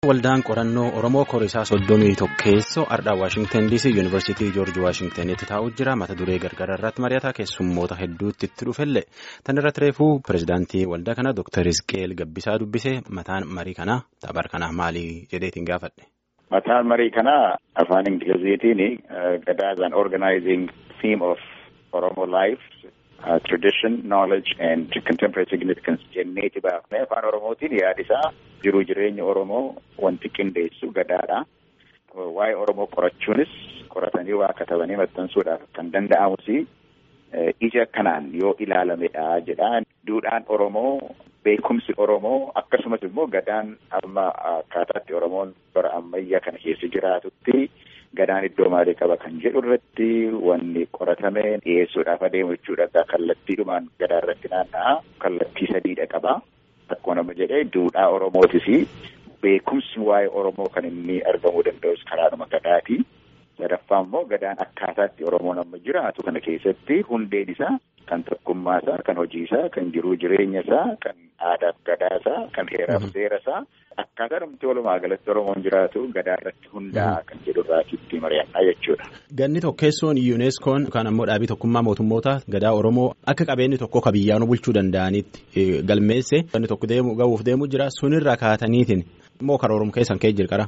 Waldaan qorannoo Oromoo Koriisaa soddomii tokkeessoo Ardhaa Waashingtan DC Yuunivarsiitii Joorji Waashingtanitti taa'u jira. Mata duree gargaraa irratti mari'ataa keessummoota hedduutti itti dhufellee. Tan irratti reefuu pirezidaantii waldaa kanaa Dr. Hizqeel Gabbisaa dubbisee mataan marii kanaa taphaar kanaa maali jedheetiin gaafadhe. Mataan marii kanaa afaan Ingiliziitiin gadaazaan organizing theme of Oromo life. Uh, tradition, knowledge and contemporary significance jenneeti baafnee afaan Oromootiin yaadisaa jiruu jireenya Oromoo wanti qindeessu gadaadha. Waa'ee Oromoo qorachuunis qoratanii waa katabanii maxxansuudhaaf kan danda'amus ija kanaan yoo ilaalamedha jedha. Duudhaan Oromoo, beekumsi Oromoo akkasumas immoo gadaan amma akkaataatti Oromoon bara ammayyaa kana keessa jiraatutti. Gadaan iddoo maalii qaba kan jedhu irratti wanni qoratame dhiyeessuudhaaf adeemu jechuudha. Kallattiidhumaan gadaa irratti naanna'a. Kallattii sadiidha qaba. Akkuma nama jedhee duudhaa Oromootis beekumsi waa'ee Oromoo kan inni argamuu danda'us karaadhuma gadaati. Sadaffaa immoo gadaan akkaataatti Oromoon amma jiraatu kana keessatti hundeen isaa kan tokkummaa isaa, kan hojii isaa, kan jiruu jireenya isaa, kan aadaaf gadaa isaa, kan heeraaf seera isaa. Akkaataa namti walumaa galatti Oromoon jiraatu gadaa irratti hundaa'a kan jedhu irraati itti mari'annaa jechuudha. Ganni tokkeessoon yuuneskoon yookaan ammoo dhaabii tokkummaa mootummoota gadaa Oromoo akka qabeenyi tokko ka biyyaanuu bulchuu danda'anitti galmeesse ganni tokko deemu ga'uuf deemu jira sunirra kaataniitiin immoo karoorum keessan kee jirqara.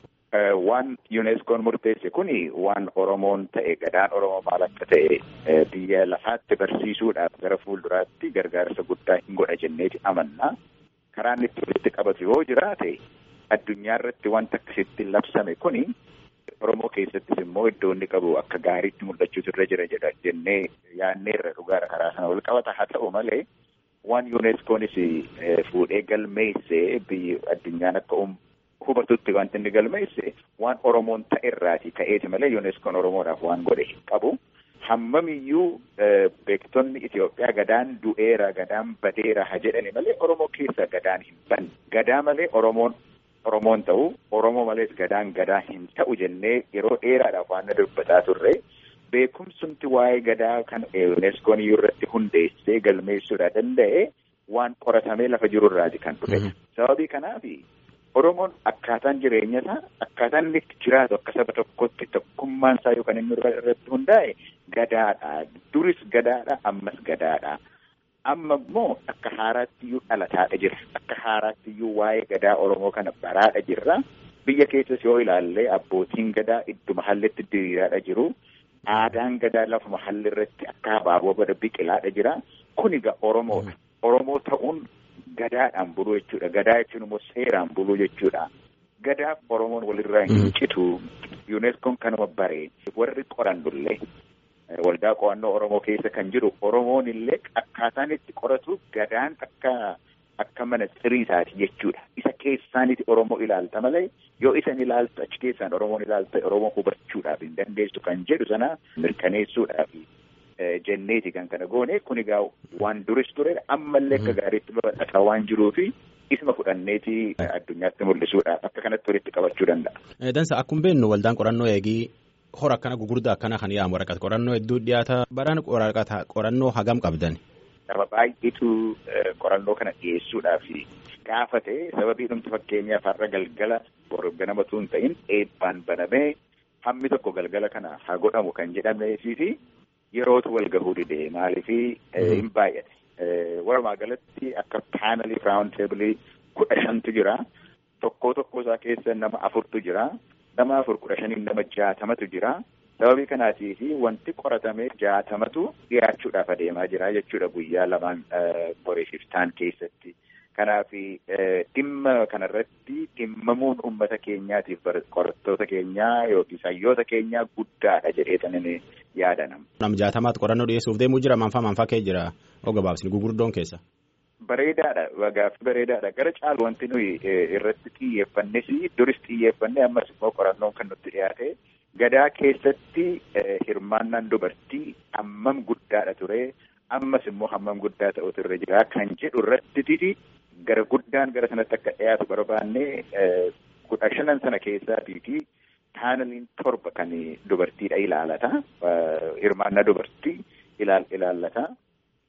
Waan yuuneskoon murteesse kuni waan Oromoon ta'e gadaan Oromoo maal akka ta'e biyya lafaatti barsiisuudhaaf gara fuulduraatti gargaarsa guddaa hin godha jenneeti amanna. Karaan itti walitti qabatu yoo jiraate addunyaa irratti wanta akkasitti labsame kuni Oromoo keessattis immoo iddoo inni qabu akka gaariitti mul'achuutu irra jira jedha jennee yaadneerra dhugaadha karaa sana wal qabata haa ta'u malee waan yuuneskoonis fuudhee galmeesse biyyi addunyaan akka hubatutti wanti inni galmeesse waan Oromoon ta'erraati ka'eeti malee yuuneskoon Oromoodhaaf waan godhe hin qabu. Hammamiyyuu beektonni Itoophiyaa gadaan du'eera gadaan badeera ha jedhani malee Oromoo keessa gadaan hin banne. Gadaa malee Oromoon Oromoon ta'u Oromoo malees gadaan gadaa hin ta'u jennee yeroo dheeraadhaaf waan dubbataa turre beekumsumti waa'ee gadaa kan yuuneskoon iyyuu irratti hundeessee galmeessuudha danda'e waan qoratamee lafa jirurraati kan dhufe. Sababii kanaaf Oromoon akkaataan jireenya isaa akkaataan inni jiraatu akka saba tokkotti tokkummaan isaa yookaan inni irratti hundaa'e gadaadha. Duris gadaadha ammas gadaadha. Amma immoo akka haaraatti iyyuu dhalataadha jira. Akka haaraatti iyyuu waa'ee gadaa Oromoo kana baraadha jirra. Biyya keessas yoo ilaalle abbootiin gadaa idduma hallitti diriiraadha jiru. Aadaan gadaa lafuma halli irratti akka abaaboo bada biqilaadha jira. Kun egaa Oromoodha. Oromoo ta'uun Gadaadhaan buluu jechuudha. Gadaa jechuun immoo seeraan buluu jechuudha. Gadaaf Oromoon walirraa hin citu. Yuuneskoon kanuma baree warri qorannullee waldaa qo'annoo Oromoo keessa kan jiru Oromoon illee akkaataan itti qoratu gadaan akka akka mana siriisaati jechuudha. Isa keessaaniti Oromoo ilaalta malee yoo isan ilaaltu achi keessaan Oromoon ilaalta Oromoo hubachuudhaaf hin dandeessu kan jedhu sana mirkaneessuudhaaf. jenneeti kan kana goone kun egaa waan duris ture ammallee akka gaariitti babal'ataa waan jiruufi isma fudhanneeti addunyaatti mul'isuudhaaf akka kanatti walitti qabachuu danda'a. Dansa akkuma beeknu waldaan qorannoo eegii hora akkana gugurdaa akkana kan yaamu waraqata qorannoo hedduu dhiyaata baraan waraqata qorannoo hagam qabdan. Nama baay'eetu qorannoo kana dhiyeessuudhaaf gaafate sababii dhumti fakkeenyaaf har'a galgala ganamatu hin ta'in eebbaan banamee hammi tokko galgala kana haa godhamu kan jedhameefi yerootu wal gahuu dide maaliifi hin baay'ate. Walumaa galatti akka paanelii raawun teebilii kudha shantu jira. Tokkoo tokkoo isaa keessa nama afurtu jira. Nama afur kudha shaniin nama jaatamatu jira. Sababii kanaatiif wanti qoratamee jaatamatu dhiyaachuudhaaf adeemaa jira jechuudha guyyaa lamaan qoreessiftaan keessatti. Kanaaf dhimma kanarratti dhimmamuun uummata keenyaatiif qorattoota keenyaa yookiin hayyoota keenyaa guddaadha jedheetanii yaadanam. Nam jaatamaatti qorannoo dhiyeessuuf deemuu jira manfaa manfaa kee jira oo gabaabsni gugurdoon keessa. Bareedaadha gaaffii bareedaadha gara caalu wanti nuyi irratti xiyyeeffannes duris xiyyeeffanne ammas immoo qorannoon kan nutti dhiyaate gadaa keessatti hirmaannaan dubartii hammam guddaadha ture ammas immoo hammam guddaa ta'utu irra jira kan jedhu irratti gara guddaan gara sanatti akka dhiyaatu barbaanne kudha shanan sana keessaatiiti paaneliin torba kan dubartiidha ilaalata hirmaannaa dubartii ilaallata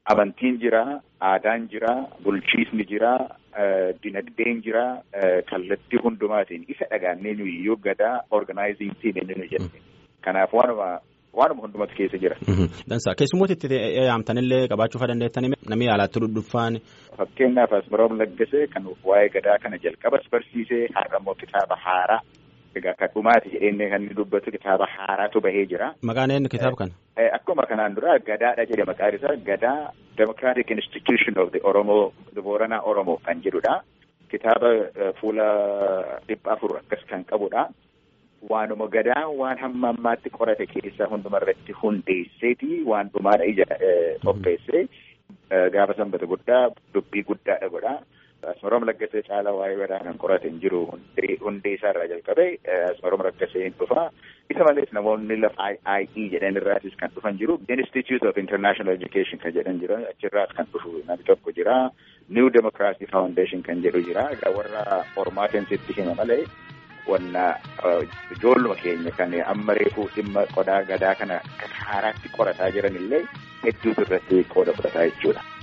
amantiin jira, aadaan jira, bulchiisni jira, dinagdeen jira, kallattii hundumaatiin isa dhagaannee nuyi gadaa organizing team inni nu jenne. Kanaaf waanuma waanuma hundumatu keessa jira. Dansa keessummoota itti yaamtanillee qabaachuu dandeettanii namni alaatti dhuddhuffaan. Fakkeenyaaf Asmaroom Laggasee kan waa'ee gadaa kana jalqabas barsiisee har'a immoo kitaaba haaraa egaa kan dhumaati jedhee kan inni dubbatu kitaaba haaraatu bahee jira. Maqaan eenyu kitaaba kana? Akkuma kanaan dura gadaadha jedhe maqaan isaa gadaa Democratic Institution of the Oromoo the Booranaa Oromoo kan jedhudha. Kitaaba fuula dhibba afur akkas kan qabudha. Waanuma gadaa waan hamma ammaatti qorate keessa hundumarratti hundeesseeti waan dhumaadha ija qopheessee gaafa sanbata guddaa dubbii guddaadha godha. Asmaroom Laggasee caalaa waa'ee gadaa kan qorate hin jiru hundee isaa irraa jalqabee Asmaroom Laggasee hin dhufa. Isa malees namoonni lafa IE jedhan irraatis kan dhufan jiru. Institute of International Education kan jedhan jira. Achirraas kan dhufu namni tokko jira. New Democracy Foundation kan jedhu jira. Egaa warra hormaatiin sitti hima malee wanna ijoolluma keenya kan amma reefuu dhimma qodaa gadaa kana haaraatti qorataa jiran illee hedduutu irratti qooda fudhataa jechuudha.